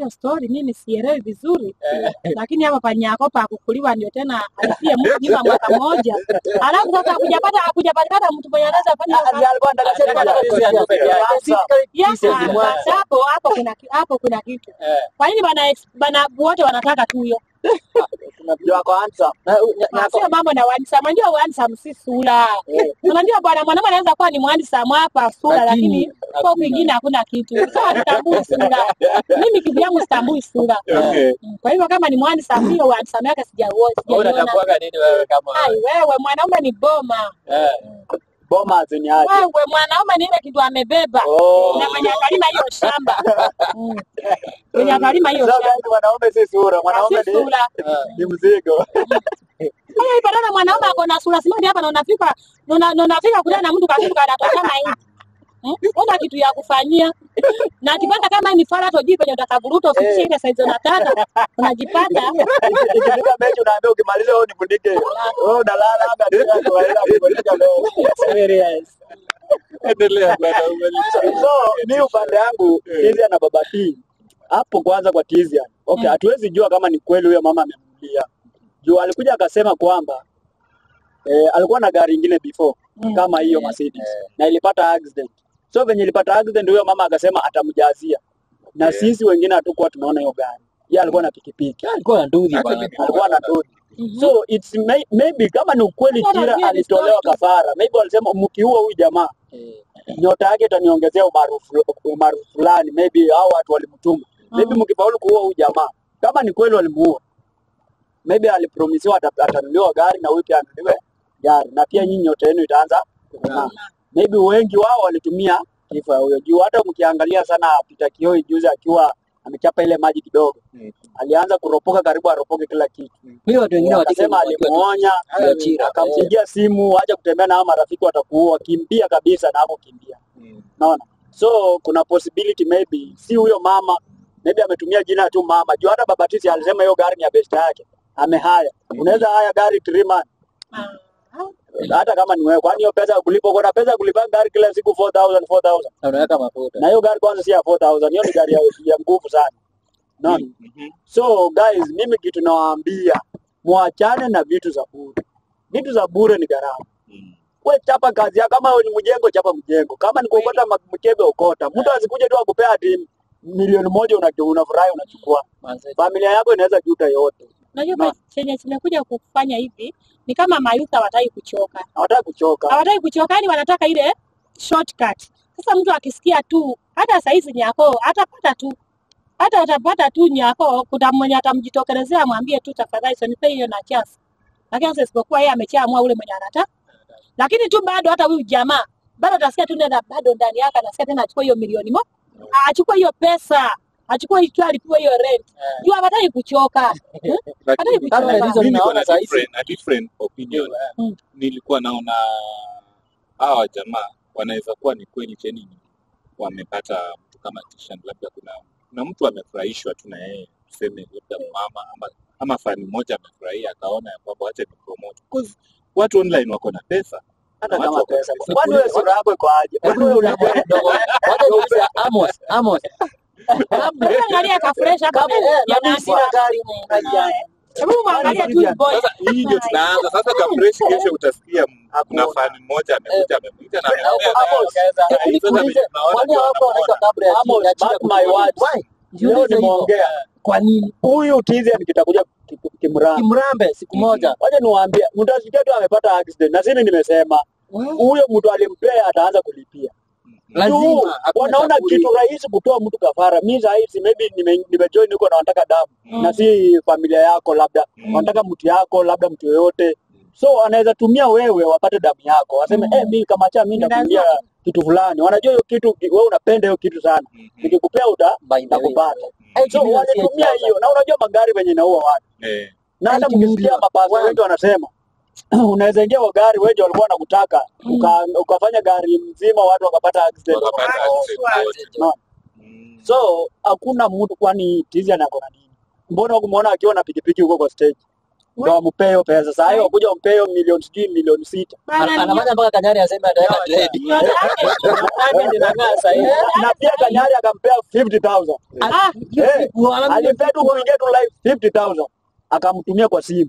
hiyo story mimi sielewi vizuri, lakini hapa panyako pa kukuliwa ndio tena alifie mtu nyuma mwaka mmoja, alafu sasa hakujapata hakujapatikana mtu mwenye anaweza fanya hiyo kazi. alikuwa anataka sema Alikuwa anataka kusema peke yake. Ya, Kisa ah, zimwanza. basi hapo hapo kuna ki- hapo kuna kitu. Eh. Kwa nini bana ex- bana wote wanataka tu hiyo? ndio ako handsome Na- na- Ah, na- Sio mambo na wanisama, unajua wanisama si sura. Eh. Unajua bwana mwanaume anaweza kuwa ni mwanisama hapa sura, Lakini lakini kwa hakuna. kwingine hakuna kitu. Sasa hatambui sura. Mimi kivyangu sitambui sura. Okay. Mm, Kwa hivyo kama ni mwanisama, hiyo wanisama yake sijauona, Wewe sijaiona. unatakuaga nini wewe kama Ai wewe mwanaume ni boma. eh, boma zenye aje Wewe mwanaume ni ile kitu amebeba. oh Na mwenye akalima hiyo shamba. Mm. Mwenye akalima hiyo Sasa shamba. yani mwanaume si sura mwanaume Si ni sura. eh, ni mzigo Kama ipatana mwanaume ako na sura simani hapa na unafika na una- na unafika kule na mtu kasimu kanatokana hivi. Hmm? Una kitu ya kufanyia. Na akipata kama ni fara tojii penye utakavuruta ufikishe ile size unataka, unajipata ikifika mechi unaambia ukimaliza wewe nifundike wewe unalala anga tu ya kawaida kufundika leo serious. Endelea bwana, umaliza. so mi upande yangu Tizia na baba T hapo kwanza kwa Tizia okay, Mm. hatuwezi jua kama ni kweli huyo mama amemlia juu alikuja akasema kwamba eh, alikuwa na gari ingine before Mm. kama hiyo Eh, Mercedes eh. na ilipata accident so venye ilipata accident huyo mama akasema atamjazia na Yeah. sisi wengine hatukuwa tunaona hiyo gari yeye alikuwa na pikipiki Alikuwa na ndudhi Hata bwana. mimi- alikuwa na dodi Mhm. so it's may, maybe kama ni ukweli Hata Tira pia ni alitolewa story. kafara maybe walisema mkiua huyu jamaa Eh, nyota yake itaniongezea umaarufu umaarufu fulani, maybe hao watu walimtuma, maybe Mm. mkifaulu kuua huyu jamaa, kama ni kweli walimuua, maybe alipromisiwa ata- atanunuliwa gari na huyu pia anunuliwe gari, na pia nyinyi nyota yenu itaanza kung'aa. Maybe wengi wao walitumia kifo ya huyo juu. Hata mkiangalia sana Peter Kioi juzi akiwa amechapa ile maji kidogo, Mm. alianza kuropoka, karibu aropoke kila kitu. Mimi watu wengine watike Akasema alimuonya, Ajira, akampigia simu, acha kutembea na hao marafiki watakuua, kimbia kabisa na hapo kimbia Mm. naona so kuna possibility maybe si huyo mama maybe ametumia jina tu mama juu hata baba Tisi alisema hiyo gari ni ya best yake amehaya unaweza haya gari three man Ah. hata kama ni wewe kwani hiyo pesa ya kulipa uko na pesa ya kulipa gari kila siku 4000 4000 na unaweka mafuta. na hiyo gari kwanza si ya 4000 hiyo ni gari ya, ya nguvu sana naona Mhm. so guys mimi kitu nawaambia mwachane na vitu za bure vitu za bure ni gharama Mm. we chapa kazi yako. Kama ni mjengo, chapa mjengo. Kama ni kuokota ma- mkebe, okota. Mtu asikuje tu akupea ati milioni moja una- unafurahi unachukua. Manze, Familia yako inaweza juta yote, Unajua No. kwa chenye kimekuja kufanya hivi ni kama mayuta hawataki kuchoka. hawataka kuchoka. hawataki kuchoka, yani wanataka ile shortcut. Sasa mtu akisikia tu, hata saizi nyako atapata tu, hata atapata tu nyako, kuna mwenye atamjitokelezea amwambie tu tafadhali, sonipe hiyo na chance. Lakini sasa isipokuwa yeye ameshaamua ule mwenye anataka, lakini tu bado hata huyu jamaa bado atasikia tu nenda, bado ndani yake anasikia tena achukue hiyo milioni mo, achukue hiyo pesa, achukue hiyo alipewa hiyo rent, juu hawataki kuchoka. Eh? Hataki Lakini kuchoka. Hata hizo mimi niko mnaona na saa hizi. different, a different opinion. Mm. Nilikuwa naona hawa jamaa wanaweza kuwa ni kweli cheni wamepata mtu kama Tishan, labda kuna kuna mtu amefurahishwa tu na yeye, tuseme labda mama ama, ama fani mmoja amefurahia akaona ya kwamba wacha ni promote because watu online wako na pesa Hata Watu kama wako na pesa. pesa. Kwani wewe sura yako iko aje? Hebu wewe unakuwa kidogo. Wacha niulize Amos, Amos. Amos. Hebu angalia ka fresh hapa Kama mbele eh, ya na mimi sina nani. gari mwenyewe. Hebu mwangalie tu huyu boy. Sasa hii ndio tunaanza sasa. Kafresh kesho utasikia kuna fani mmoja amekuja amekuja na ameongea na Amos, Sasa Hebu hizo za nikuulize, tunaona kwani ndio hawako wanaitwa wanamuona. kabla ya Amos, chini ya chini ya mark my kukuona? words. Why? leo Jiulize hivyo. nimeongea Kwa nini? huyu Tizian kitakuja ki- ki- kimrama. Kimrambe siku moja. Wacha niwaambie, mtasikia tu amepata accident, na sisi nimesema huyo mtu alimpea ataanza kulipia. Lazima, Juu, hakuna wanaona kaburi. kitu rahisi kutoa mtu kafara. Mi sahizi maybe nime- nimejoin huko na wanataka damu Mm. na si familia yako, labda Mm. wanataka mtu yako, labda mtu yoyote, so anaweza tumia wewe wapate damu yako, waseme Mm. eh, mi kama cha mi Ni nitakumbia lazima. kitu fulani. Wanajua hiyo kitu, wewe unapenda hiyo kitu sana, Mhm. nikikupea uta By the way. nakupata. Eh, So kibira si walitumia sasa. hiyo, na unajua magari venye inaua watu Eh, na hata Ninety mkisikia million. mapasa Wow. wetu wanasema unaweza ingia kwa gari wewe walikuwa wanakutaka Mm. uka, ukafanya gari mzima watu wakapata accident wakapata accident wote. No. Mm. so hakuna mtu kwani tizi anako na nini mbona kumuona akiwa na pikipiki huko kwa stage ndo wampee hiyo pesa. Saa hiyo wakuja wampee hiyo milioni sijui milioni sita Bana, Ana- anafanya mpaka Kanyari aseme ataweka trade. nyota yake. Diamond inang'aa sasa hivi. na pia Kanyari akampea 50,000 Ah, Eh, Wala- alimpea tu kuingia tu live 50,000 akamtumia kwa simu,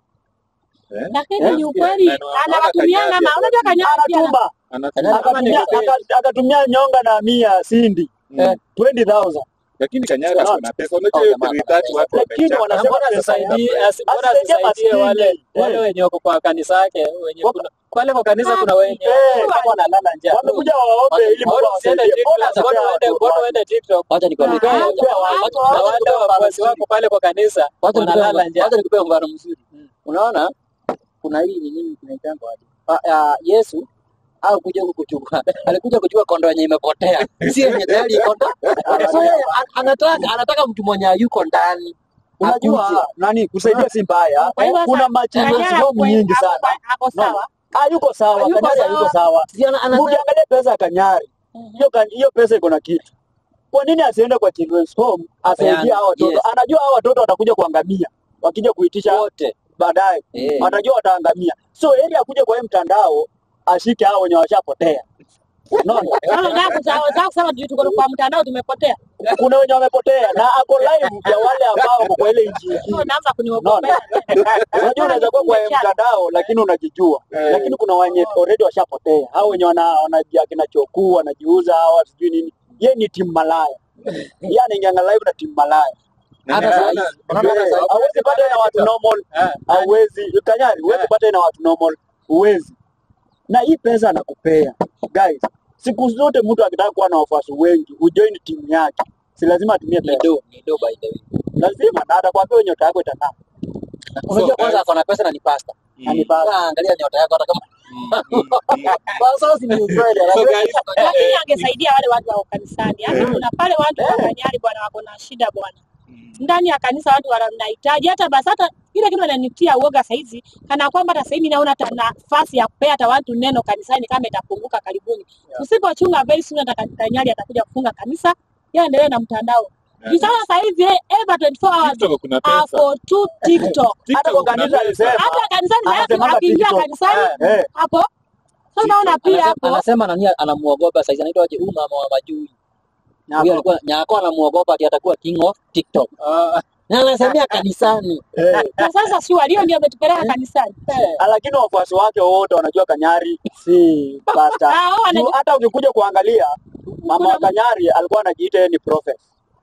Eh? lakini ni Eh, ukweli na- na- anawatumianga Kanyari ma unajua Kanyari pia ana- anatuma Anatumia- akatumia Kama ni- aka- akatumia nyonga na mia Cindy Mm. 20,000 Lakini Kanyari ako na pesa. Unajua Oh, hiyo jamaa, three thirty watu lakini wamechapa. wanasema Mbona pesa asisaidie ya- asi- mbona asisaidie asisaidie wale maskini. wale Eh. wenye wako kwa kanisa yake wenye Wako- kuna pale kwa kanisa kuna wenye Eh, kama wanalala njaa. wamekuja waombe ili Mungu Mbona usiende awasaidie. Mbona TikTok? Mbona anapea uende watu mbona wake? uende TikTok? Wacha nikwambie. Ah, Wacha- ah, wacha- ah, na wale wafuasi wako pale kwa kanisa Wacha wanalala nikupee njaa. wacha nikupee mfano mzuri. Unaona kuna hii ni nini tunaitanga wapi? Ah, ah, Yesu au kuja huku kuchukua alikuja kuchukua kondo yenye imepotea, si yenye tayari iko ndani. So yeye an- anataka anataka mtu mwenye yuko ndani. Akuje. Unajua nani kusaidia si mbaya. Kwa hivyo Kuna sasa, machildren's Kanyari home ako- nyingi ako- sana. ako sawa Hayuko sawa, Hayuko Kanyari hayuko sawa. sawa. Si ana- anasema Ukiangalia pesa ya Kanyari, hiyo ka- hiyo pesa iko na kitu. Kwa nini asiende kwa children's home asaidie Apeane, hao watoto? yes. Anajua hao watoto watakuja kuangamia wakija kuitisha wote. baadaye, Eh. atajua wataangamia. So heri akuje kwa hii mtandao ashike hao wenye washapotea. Unaona? Sasa unataka kusema- unataka kusema juu tuko kwa mtandao tumepotea Kuna wenye wamepotea na ako live ya wale ambao wako kwa ile nchi Sio nyingine. unaanza kuniogopea Unajua unaweza kuwa kwa mtandao lakini unajijua. Eh. Lakini kuna wenye already washapotea. Hao wenye wana wanajia kinachokuu wanajiuza hao sijui nini. Ye ni timu malaya. Yeye anaingia live na timu malaya. Na Hata ninaona- saa hizi, unaona hata saa hizi. Hauwezi pata na watu normal. Hauwezi. Kanyari, huwezi pata na watu normal. Huwezi. Na hii pesa anakupea. Guys, siku zote mtu akitaka kuwa na wafuasi wengi, ujoin timu yake. Si lazima atumie Ni pesa. do, ni do by the way. Lazima na atakwambia nyota yako itang'aa. Unajua So, kwanza guys- ako na pesa na ni pasta. Na ni basi. Ah, Angalia nyota yako hata kama Mm, mm, mm. Sasa si ni ukweli. So guys, lakini angesaidia wale watu wa kanisani hata kuna pale watu wa Kanyari bwana wako na shida bwana mm. ndani ya kanisa watu wanahitaji hata basi hata ile kitu ananitia uoga saizi kana kwamba hata sasa hivi naona hata nafasi ya kupea hata watu neno kanisani kama itapunguka karibuni tusipochunga very soon hata Ka- Kanyari atakuja kufunga kanisa yeye aendelee na mtandao juu sasa sasa hivi eh, Eva 24 hours TikTok kuna pesa. ako tu TikTok Hata TikTok kwa kuna kanisa pesa. alisema hata kanisani sasa Anasemanga akiingia TikTok. kanisani eh, hapo sasa unaona pia Anasema- hapo anasema nani anamuogopa saizi anaitwa aje huyu mama wa majui na huyo hapo, alikuwa nyako anamuogopa ati atakuwa king of tiktok Ah, na anasemea kanisani eh. na sasa si walio ndio ametupeleka kanisani Ah, lakini wafuasi wake wote wanajua Kanyari si pasta. Ah, hao Juu wanajua Hata ukikuja kuangalia mama wa Kanyari alikuwa anajiita yeye ni prophet.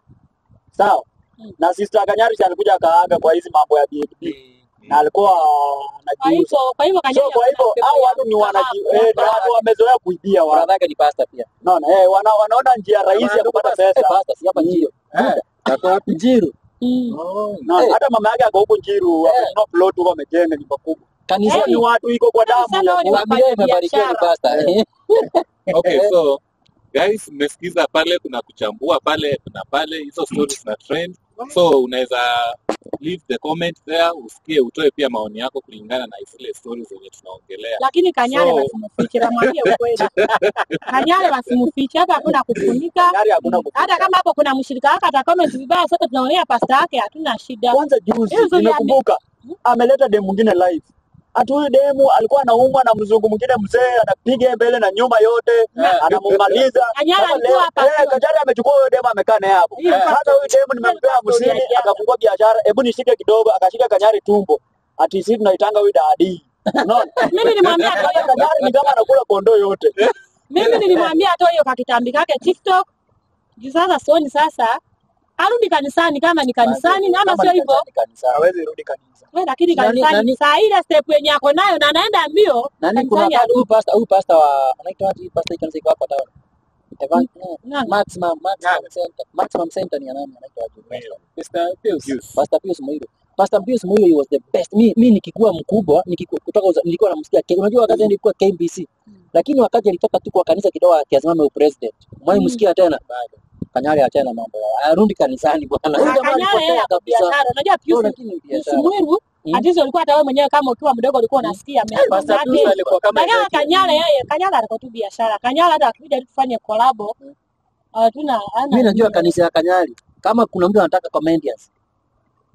Sawa? Na sister Kanyari si alikuja akaaga kwa hizi mambo ya BNB na alikuwa kwa anajiuza. hivyo kwa hivyo So Kanyari kwa hivyo hao watu ni wanaji eh, ni watu wamezoea kuibia watu. brother yake ni pasta pia Unaona? Eh, wana, wanaona njia rahisi ya kupata Eh, pesa. pasta si hapa njiro Eh, ako wapi? njiro Mm. Unaona? Eh. Hata mama yake ako huko Njiru, Eh. amenunua plot huko amejenga nyumba kubwa. Hiyo ni kanisani watu iko kwa damu Sana ya wao ni ku- familia imebarikiwa ni biashara. pasta Eh. Okay, so guys, mmesikiza pale, kuna kuchambua pale, kuna pale hizo stories na trend. So unaweza leave the comment there, usikie, utoe pia maoni yako kulingana na zile stories zenye tunaongelea. lakini Kanyare So- wasimufiche, namwambia ukweli. Kanyare wasimufiche, hapa hakuna kufunika. Kanyari hakuna kuficha. Hata kama hapo kuna mshirika wake ata comment vibaya, sote tunaonea pasta yake, hatuna shida. Kwanza juzi Hizo ni nimekumbuka ameleta demu mwingine live. Ati huyu demu alikuwa anaumwa na mzungu mwingine mzee, anapiga mbele na nyuma yote, anamumaliza. Kanyara Sasa alikuwa leo hapa eh, tu. Kajari amechukua huyo demu amekaa naye hapo. Hiyo Sasa pastor- huyu demu nimempea hiyo pastor hamsini, ya jana. akafungua biashara. Hebu nishike kidogo, akashika Kanyari tumbo. Ati sisi tunaitanga huyu dadi. Unaona? Mimi nilimwambia Sasa atoe, Kanyari ni kama anakula kondoo yote. mimi nilimwambia atoe hiyo kakitambi kake TikTok. Juu sasa sioni sasa arudi kanisani kama ni kanisani, na ama sio hivyo Hawezi rudi kanisa. we, lakini Nani- kanisani nani- saa ile step yenye ako nayo na anaenda mbio nani kuna kanisani wakati huyu pasta huyu pasta wa anaitwa aje pasta kanisa iko hapa town Evan no, Nani? maximum maximum Nani? center maximum center ni ya nani anaitwa aje Pastor? Mr. Pius. Yes. Pastor Pius Muiro. Pastor Pius Muiro he was the best. Mi, mi nikikuwa mkubwa nikiku, kutoka uza, nilikuwa namsikia K- unajua wakati nilikuwa KBC. Lakini wakati alitoka tu kwa kanisa kidogo akisimama upresident. Mwai Mm. msikia tena bado. Kanyari achana mambo ya arudi kanisani bwana. Huyu jamaa Kanyare yeye alipotea ako kabisa. biashara. Unajua No, Pius lakini Pius biashara. Mwiru Mm. hatizo ulikuwa hata wewe mwenyewe kama ukiwa mdogo ulikuwa unasikia Pastor Pius yake. alikuwa kama Lakini Ezekiel. Kanyala yeye Kanyala alikuwa tu biashara. Kanyala hata akija tu tufanye collabo. Hatuna Mimi najua kanisa ya Kanyari kama kuna mtu anataka comedians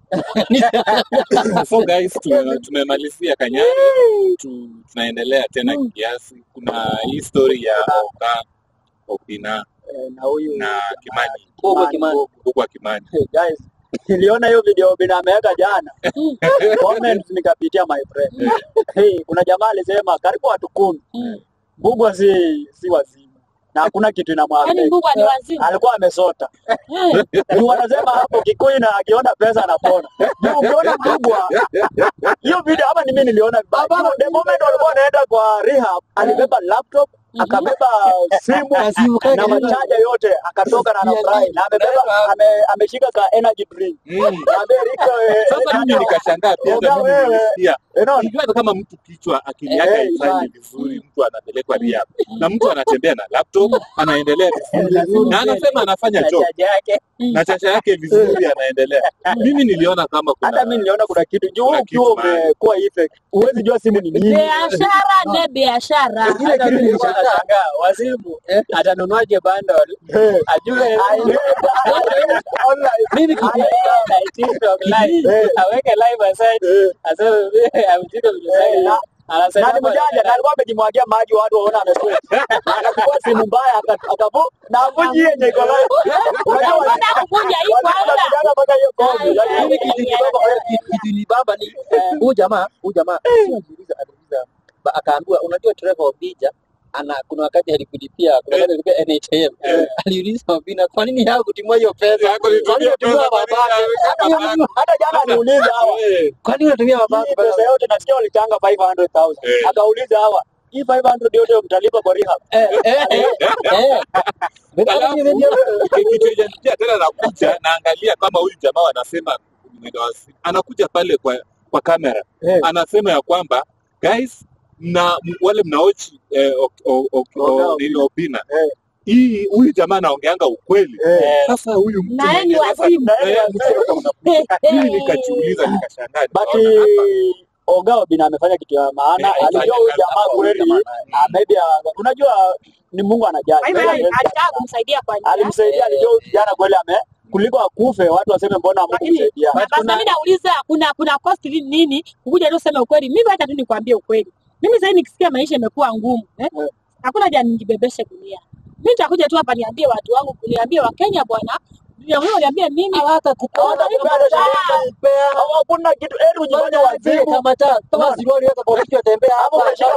so guys tume- tumemalizia Kanyari tu, tunaendelea tena kiasi. Kuna hii story ya Oga Obina Eh, na huyu na Kimani Bobo Kimani. huko Kimani. Hey, guys, niliona hiyo video Obina ameweka jana comments nikapitia my friend. Hey, kuna jamaa alisema karibu watu kumi Mbugua si si wazimu na hakuna kitu Yaani inamwambia. Mbugua ni wazimu. Alikuwa amesota. Eh, Juu wanasema hapo Kikuyu na akiona pesa anapona. Juu ukiona Mbugua hiyo video hapa ni mimi niliona baba the moment walikuwa wanaenda kwa rehab alibeba laptop akabeba simu Na simu kake na nyuma. machaja yote akatoka na anafurahi na amebeba ame, ameshika ka energy drink Mm. na Amerika eh, Sasa mimi nikashangaa pia Oga hata mimi wewe. nilisikia. unaona Sijui kama mtu kichwa akili yake Eh, haifanyi ifanye. vizuri, mtu anapelekwa rehab na mtu anatembea na laptop anaendelea vizuri lazima na anasema anafanya na job chaja yake na chacha yake vizuri anaendelea. Mimi niliona kama kuna hata mimi niliona kuna kitu juu kuna ukiwa kitu mahali. umekuwa effect huwezi jua simu ni nini biashara ne biashara. Ile kitu nilishangaa. wazimu Atanunuaje bundle? Eh, Ajue online mimi kitu Eh, TikTok live. eh, Aweke live aside. eh. Aseme mimi amtiko Eh, na- Anasema nani mjanja na alikuwa amejimwagia maji watu waona amekufa akachukua simu mbaya aka- akavu na avuji yenye iko live unajua wa- Mbona kukuja hii watu kwanza? wanakujanga mpaka hiyo kozi Ai, ai, mimi kitu ai, nibaba ai, kitu kitu nibaba ni huyu jamaa huyu jamaa si aliuliza aliuliza ba- akaambiwa unajua Trevor Obija ana kuna wakati alikulipia kuna wakati alipia NHIF aliuliza Obina kwa nini hakutimua hiyo pesa Yako nitumia Kwa nini unatumia pesa, kwa nini babake naweka Hata hiyo- babake? hata jana aliuliza hawa Eh, kwa nini unatumia babake hii pesa yote nasikia walitanga 500,000 Eh. akauliza hawa hii 500 yote mtalipa kwa rehab eh eh eh eh Alafu, kitu yenye pia tena nakuja naangalia kama huyu jamaa wanasema mwendo wa simu. anakuja pale kwa kwa kamera Eh. anasema ya kwamba guys na m- wale mnaochi eh, o- o- o- Oga o- nini Obina Eh. hii huyu jamaa anaongeanga ukweli Eh. sasa huyu mtu Na yeye ni mwenye sasa- wazimu. Na yeye Eh, ni wazimu. mimi nikajiuliza nikashangaa but nikaona hapa Oga Obina amefanya kitu ya maana Eh, alijua huyu alifanya jamaa kazi kweli hapo, ah, maybe ah, unajua ni Mungu anajali Kwa hivyo Maybe hawezi- alitaka kumsaidia kwa njia. alimsaidia alijua huyu kijana kweli ame kuliko akufe watu waseme mbona Lakini hamkumsaidia na basi mimi nauliza kuna kuna cost li- nini kukuja tu useme ukweli. Mimi hata tu nikwambie ukweli. Mimi sasa nikisikia maisha imekuwa ngumu, eh? Eh. Hakuna haja nijibebeshe dunia. Mimi nitakuja tu hapa niambie watu wangu, niambie Wakenya bwana. Ndio wewe niambie mimi Hawata kupea hata shilingi hakuna kitu eri ujifanye wazimu kama ta kama zirwali weka kwa kichwa tembea hapa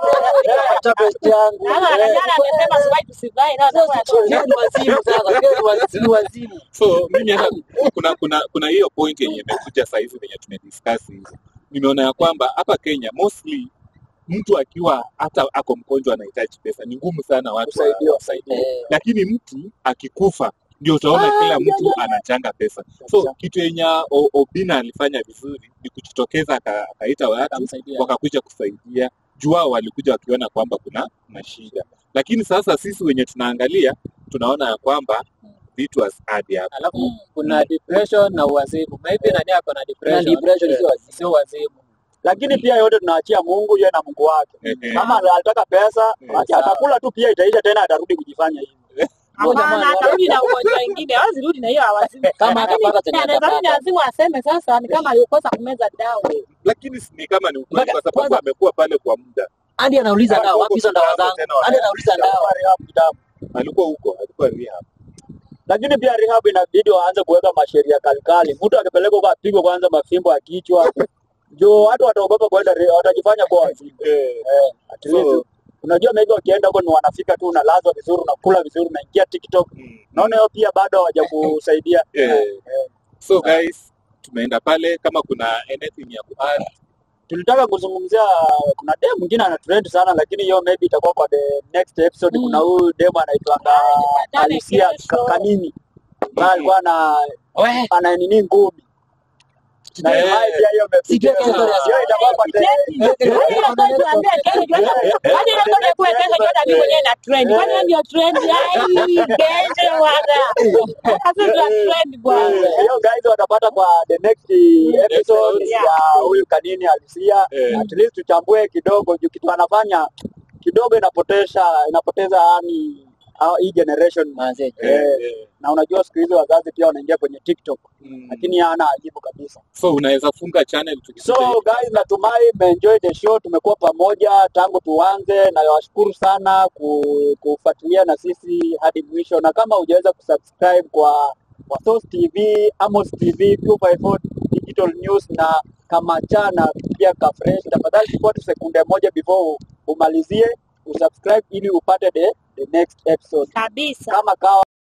acha best yangu Kama jana amesema siwai tusivai na watakuwa Pia ni wazimu sasa pia ni wazimu wazimu so mimi hata kuna kuna kuna hiyo point yenye imekuja saa hizi venye tumediscuss hivi nimeona ya kwamba hapa Kenya mostly mtu akiwa hata ako mgonjwa anahitaji pesa ni ngumu sana watu wa- Kusaidiwa. wasaidie eh lakini mtu akikufa ndio utaona kila mtu anachanga pesa so kitu yenye O- Obina alifanya vizuri ni kujitokeza aka- akaita watu akamsaidia wakakuja kusaidia juu wao walikuja wakiona kwamba kuna mashida lakini sasa sisi wenye tunaangalia tunaona ya kwamba vitu hazadi hapa alafu kuna depression na uwazimu maybe nani ako na depression depression sio wazimu sio wazimu lakini pia yote tunaachia Mungu yeye na Mungu wake Ehe. kama alitaka pesa Eh, ati atakula tu pia itaisha tena atarudi kujifanya hivi Hapana, atarudi na ugonjwa wengine. Hawezi rudi na hiyo hawazimu. kama akapata tena Anaweza rudi atapata lazima aseme sasa ni kama alikosa kumeza dawa. lakini si- ni kama ni ukweli Mpaka- kwa sababu kwanza- amekuwa pale kwa muda hadi anauliza dawa wapi hizo dawa zangu hadi anauliza dawa Alikuwa rehab kitambo. alikuwa huko alikuwa rehab lakini pia rehab inabidi waanze kuweka masheria kalikali. Mtu akipelekwa huko apigwe kwanza mafimbo ya kichwa, ndio watu wataogopa kwenda, re- watajifanya kuwa wazimu. eh, At least So- unajua maybe wakienda huko ni wanafika tu, unalazwa vizuri, unakula vizuri, unaingia TikTok. mm, Naona hiyo pia bado hawajakusaidia. eh. so guys tumeenda pale kama kuna anything ya kuadd Tulitaka kuzungumzia, kuna dem mwingine ana trend sana, lakini hiyo maybe itakuwa kwa the next episode. Mm. Kuna huyu dem anaitwanga Baadaye Alicia kesho. Ka- Kanini, ambaye alikuwa ana we ana nini ngumi na Eh. haya pia hiyo Sijui imepitia. kesho ya- Hiyo itakuwa kwa the- hiyo guys watapata kwa the next episode Yeah. ya huyu Kanini Alisia. Eh. At least tuchambue kidogo juu kitu anafanya kidogo inapotesha inapoteza yani hao- hii generation Manze. Eh, Eh, na unajua siku hizi wazazi pia wanaingia kwenye TikTok mm. lakini hana ajibu kabisa. so unaweza funga channel So tukikuja hivi. guys, natumai mmeenjoy the show. Tumekuwa pamoja tangu tuanze, na washukuru sana ku- kufuatilia na sisi hadi mwisho, na kama hujaweza kusubscribe kwa kwa Source TV, Amos TV, 254 Digital News na Kamacha na pia Kafresh, tafadhali chukua tu sekunde moja before umalizie usubscribe ili upate the, the next episode kabisa. kama kawa